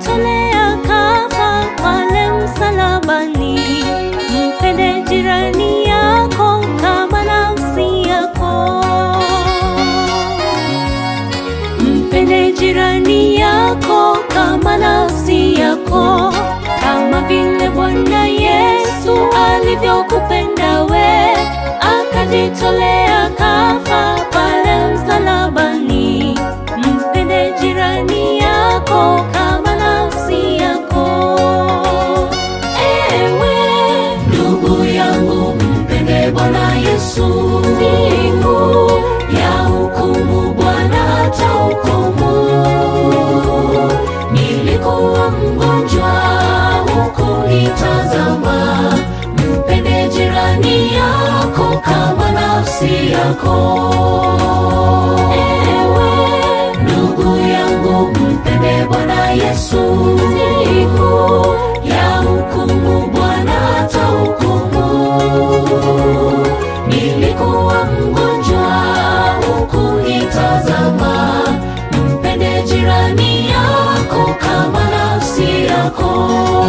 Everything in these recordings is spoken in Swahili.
akajitolea kafa pale msalabani. Mpende jirani yako kama nafsi yako. Mpende jirani yako kama nafsi yako, kama vile Bwana Yesu alivyokupenda we, akajitolea kafa pale msalabani. Mpende jirani yako kama nafsi yako. Ewe Ndugu yangu mpende Bwana Yesu, siku ya hukumu Bwana atahukumu. Nilikuwa mgonjwa hukunitazama, mpende jirani yako kama nafsi yako. ewe Ndugu yangu mpende Bwana Yesu, siku ya hukumu Bwana atahukumu. Nilikuwa mgonjwa hukunitazama, mpende jirani yako kama nafsi yako.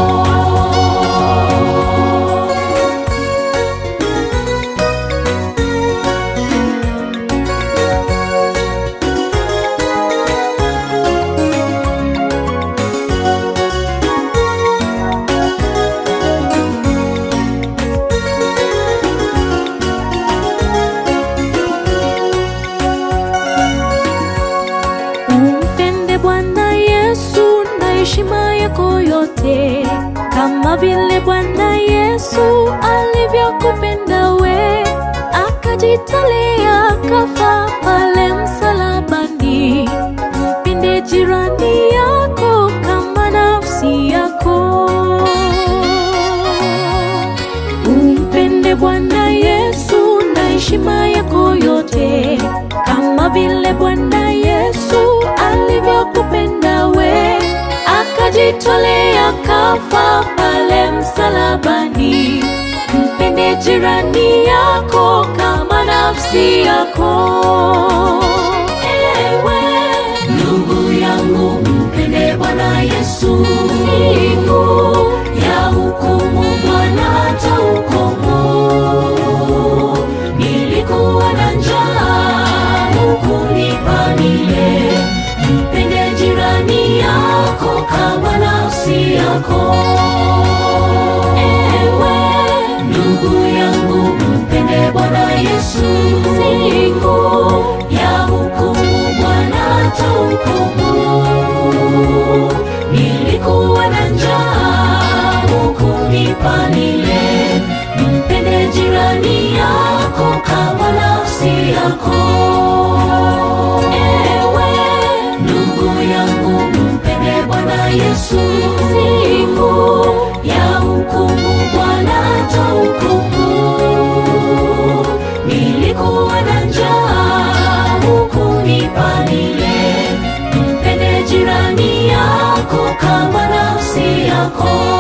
Umpende Bwana Yesu na heshima yako yote, kama vile Bwana Yesu alivyokupenda we, akajitolea kafa pale msalabani. Mpende jirani yako kama nafsi yako. Umpende Bwana Yesu na heshima yako yote, kama vile Bwana Yesu alivyokupenda we, akajitolea kafa pale msalabani. Mpende jirani yako kama nafsi yako. Ewe Ndugu yangu mpende Bwana Yesu, siku ya hukumu Bwana atahukumu. Nilikuwa na njaa hukunipa nile, mpende jirani yako kama nafsi yako. ewe Ndugu yangu mpende Bwana Yesu, siku ya hukumu Bwana atahukumu. Nilikuwa na njaa hukunipa nile, mpende jirani yako kama nafsi yako. ewe Ndugu yangu mpende Bwana Yesu, siku ya hukumu Bwana atahukumu. Nilikuwa na njaa hukunipa nile, mpende jirani yako kama nafsi yako.